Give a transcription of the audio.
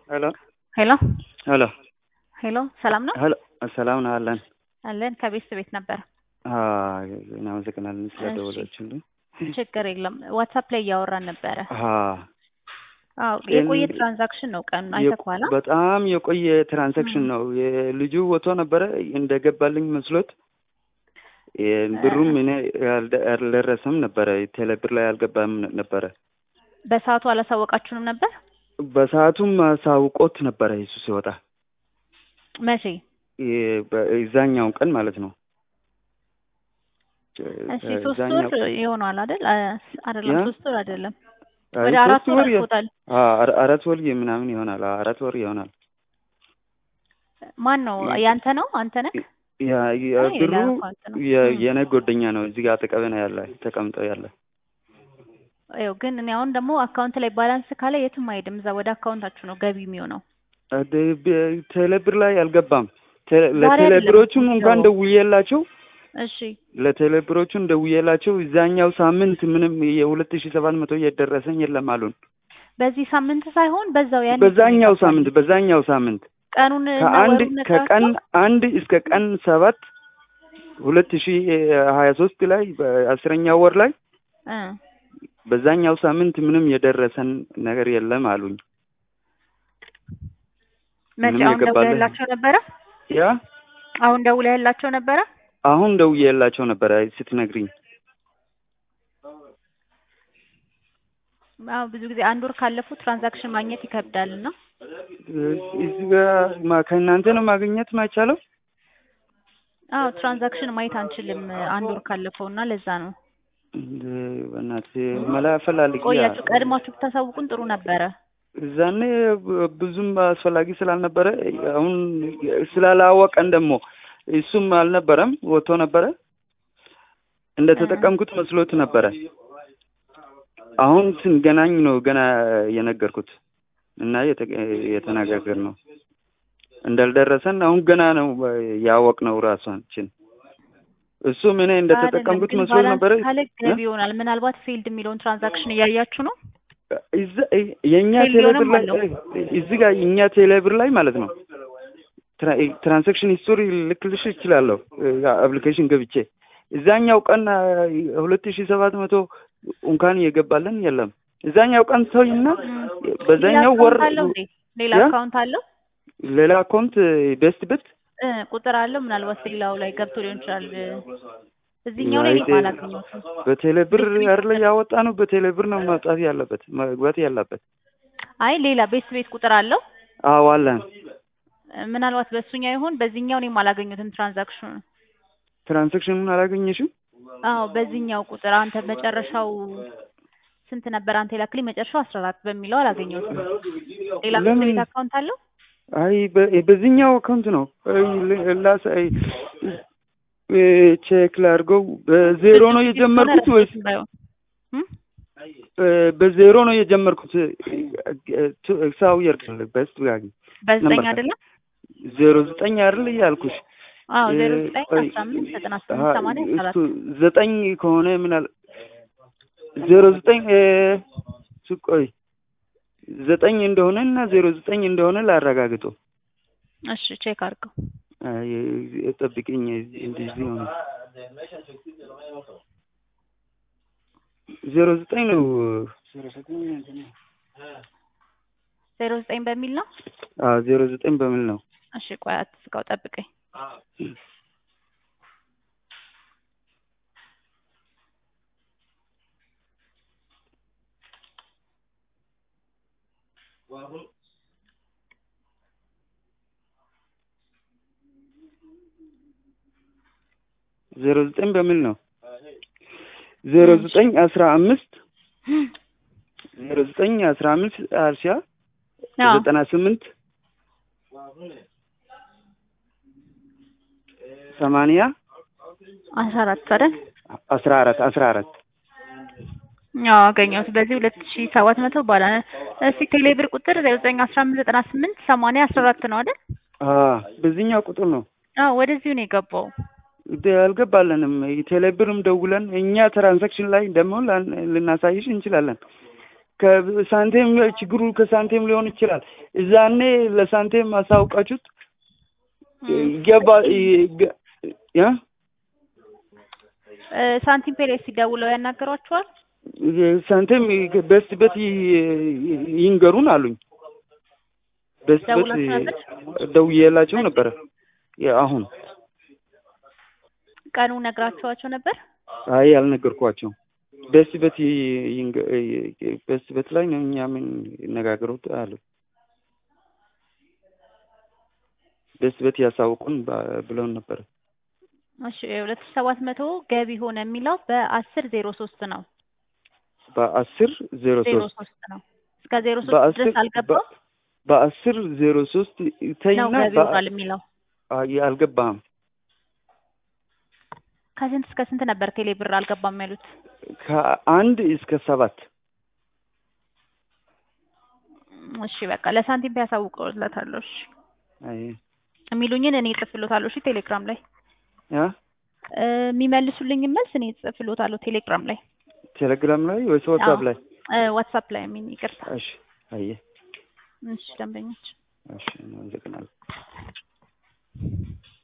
ሄሎ ሄሎ ሄሎ ሄሎ ሰላም ነው ሄሎ ሰላም ነው አለን። አለን ከቤት ቤት ነበር። አዎ፣ እናመሰግናለን ስለደወላችሁልን። ችግር የለም። ዋትሳፕ ላይ እያወራን ነበረ። አዎ፣ አዎ የቆየ ትራንዛክሽን ነው። ቀኑን አይተኸዋል? በጣም የቆየ ትራንዛክሽን ነው። የልጁ ወጥቶ ነበረ እንደገባልኝ መስሎት ብሩም እኔ አልደረሰም ነበረ። ቴሌብር ላይ አልገባም ነበረ። በሰዓቱ አላሳወቃችሁንም ነበር? በሰዓቱም አሳውቆት ነበረ እሱ ሲወጣ መቼ? እዛኛውን ቀን ማለት ነው። እሺ ሶስት ወር ይሆናል አይደል? አይደለም ሶስት ወር አይደለም፣ ወደ ሶስት አራት ወር ወር የ- አልፎታል። አ- አራት ወር ምናምን ይሆናል። አራት ወር ይሆናል። ማን ነው ያንተ ነው? አንተ ነህ? ያ- ያ- አይ ብሩ ሌላ አካውንት ነው። የ- ም። የኔ ጓደኛ ነው። እዚህ ጋር አጠገቤ ነው ያለ ተቀምጠው ያለ። ይኸው ግን እኔ አሁን ደግሞ አካውንት ላይ ባላንስ ካለ የትም አይሄድም። እዛ ወደ አካውንታችሁ ነው ገቢ የሚሆነው። አደ- በ- ቴሌብር ላይ አልገባም። ቴ- ዛሬ ለቴሌብሮቹም አይደለም እንኳን የሚገባው። ደውዬላቸው እሺ ለቴሌብሮቹም ደውዬላቸው እዛኛው ሳምንት ምንም የሁለት ሺ ሰባት መቶ እየደረሰኝ የለም አሉን። በዚህ ሳምንት ሳይሆን በዛው ያን በዛኛው ሳምንት በዛኛው ሳምንት ቀኑን እና ከአንድ ወሩን ከቀን ነግራቸው አንድ እስከ ቀን ሰባት ሁለት ሺ ሀያ ሶስት ላይ በአስረኛው ወር ላይ እ በዛኛው ሳምንት ምንም የደረሰን ነገር የለም አሉኝ። መቼ ምንም አሁን የገባልህ? ደውለህላቸው ነበረ? ያ አሁን ደውለህላቸው ነበረ? አሁን ደውዬላቸው ነበረ ስትነግሪኝ። አዎ ብዙ ጊዜ አንድ ወር ካለፉ ትራንዛክሽን ማግኘት ይከብዳል እና እዚህ ጋር ማ- ከእናንተ ነው ማግኘት ማይቻለው? አዎ ትራንዛክሽን ማየት አንችልም አንድ ወር ካለፈው እና ለዛ ነው እንደ በእናትህ መላ ፈላልጊ ቆያችሁ። ቀድማችሁ ብታሳውቁን ጥሩ ነበረ። እዛኔ ብ- ብዙም አስፈላጊ ስላልነበረ አሁን ስላላወቀን ደግሞ እሱም አልነበረም ወጥቶ ነበረ እንደተጠቀምኩት መስሎት ነበረ። አሁን ስንገናኝ ነው ገና የነገርኩት እና የተነጋገር ነው እንዳልደረሰን አሁን ገና ነው ያወቅነው ራሳችን። እሱም እኔ እንደተጠቀምኩት አይደለም፣ ግን መስሎት ነበረ። ባላንስ ካለ ገቢ ይሆናል። ምናልባት ፌልድ የሚለውን ትራንዛክሽን እያያችሁ ነው። እዛ- የእኛ ቴሌብርም ቴሌብር ላይ አለው። እዚህ ጋር የእኛ ቴሌብር ላይ ማለት ነው ትራ- ትራንዛክሽን ሂስቶሪ ልክልሽ ይችላለሁ አፕሊኬሽን ገብቼ እዛኛው ቀን ሁለት ሺ ሰባት መቶ እንኳን የገባለን የለም። እዛኛው ቀን ሰውና በዛኛው ሌላ ወር አካውንት አለው እንዴ? ሌላ ያ? አካውንት አለው ሌላ አካውንት ቤስት በት እ ቁጥር አለው። ምናልባት ሌላው ላይ ገብቶ ሊሆን ይችላል። እዚህኛው ላይ አይቴ- እኔም አላገኘሁትም። በቴሌብር አይደለ ያወጣ ነው። በቴሌብር ነው መውጣት ያለበት መግባት ያለበት። አይ ሌላ ቤት ቤት ቁጥር አለው። አዎ አለን። እ ምናልባት በእሱኛው ይሆን በዚህኛው እኔም አላገኘሁትም ትራንዛክሽኑ። ትራንዛክሽኑን አላገኘሽም? አዎ በዚህኛው ቁጥር አንተ መጨረሻው ስንት ነበር? አንተ የላክልኝ መጨረሻው አስራ አራት በሚለው አላገኘሁትም። ሌላ ቤት ለምን? ቤት አካውንት አለው? አይ በ- በዚህኛው አካውንት ነው አይ ል- ላስ አይ እ ቼክ ላድርገው። በዜሮ ነው የጀመርኩት ወይስ ባይሆን እም? እ በዜሮ ነው የጀመርኩት? ሳው የርቅል በስት ጋር በዘጠኝ ነበር። አይደለም? ዜሮ ዘጠኝ አይደል እያልኩሽ አዎ ዜሮ እ ዘጠኝ ቆይ፣ አስራ አምስት ዘጠና አሀ፣ ስምንት ሰማንያ አስራ አራት እሱ ዘጠኝ ከሆነ ምን አለ ዜሮ ዘጠኝ እ እሱ ቆይ ዘጠኝ እንደሆነ እና ዜሮ ዘጠኝ እንደሆነ ላረጋግጡ። እሺ ቼክ አድርገው። አይ ጠብቅኝ፣ እንደዚህ ሆነ ዜሮ ዘጠኝ ነው ዜሮ ዘጠኝ በሚል ነው። አዎ ዜሮ ዘጠኝ በሚል ነው። እሺ ቆይ አትስጋው፣ ጠብቀኝ። ዜሮ ዘጠኝ በሚል ነው። ዜሮ ዘጠኝ አስራ አምስት ዜሮ ዘጠኝ አስራ አምስት አርሲያ አዎ ዘጠና ስምንት ሰማንያ አስራ አራት አይደል? አስራ አራት አስራ አራት አዎ አገኘሁት። በዚህ ሁለት ሺ ሰባት መቶ ባላ እስቲ ቴሌብር ቁጥር ዜሮ ዘጠኝ አስራ አምስት ዘጠና ስምንት ሰማንያ አስራ አራት ነው አይደል? በዚህኛው ቁጥር ነው አዎ ወደዚሁ ነው የገባው። ደ- አልገባለንም። ቴሌብርም ደውለን እኛ ትራንዛክሽን ላይ ደግሞ ላን- ልናሳይሽ እንችላለን። ከሳንቴም ችግሩ ከሳንቴም ሊሆን ይችላል። እዛኔ ለሳንቴም አሳውቃችሁት ይገባ ይገ- ያ እ፣ ሳንቲም ፔ ላይ ሲደውለው ያናገሯቸዋል? ሳንቴም በስት በት ይንገሩን አሉኝ። በስት በት ደውላችሁ ነበር? ደውዬላቸው ነበረ። ያ አሁን ቀኑ ነግራችኋቸው ነበር? አይ አልነገርኳቸውም። በስት በት ይንገ- በስት በት ላይ ነው እኛ ምን ይነጋገሩት አሉ። በስት በት ያሳውቁን ባ- ብለውን ነበረ። እሺ ሁለት ሺህ ሰባት መቶ ገቢ ሆነ የሚለው በአስር ዜሮ ሶስት ነው። በአስር ዜሮ ዜሮ ሶስት ሶስት ነው። እስከ ዜሮ ሶስት በአስር ድረስ አልገባም በ- በአስር ዜሮ ሶስት ነው ተይና ገቢ በ- ሆኗል የሚለው። አይ አልገባም። ከስንት እስከ ስንት ነበር ቴሌ ብር አልገባም ያሉት? ከአንድ እስከ ሰባት እሺ በቃ ለሳንቲም ፔ ያሳውቀውለታለሁ። እሺ አይ የሚሉኝን እኔ እጽፍሎታለሁ። እሺ ቴሌግራም ላይ ያ እ፣ የሚመልሱልኝን መልስ እኔ እጽፍሎታለሁ ቴሌግራም ላይ ቴሌግራም ላይ ወይስ ዋትሳፕ ላይ? እ፣ ዋትሳፕ ላይ የሚን ይቅርታ። እሺ አየ እሺ ደንበኞች እሺ አመሰግናለሁ።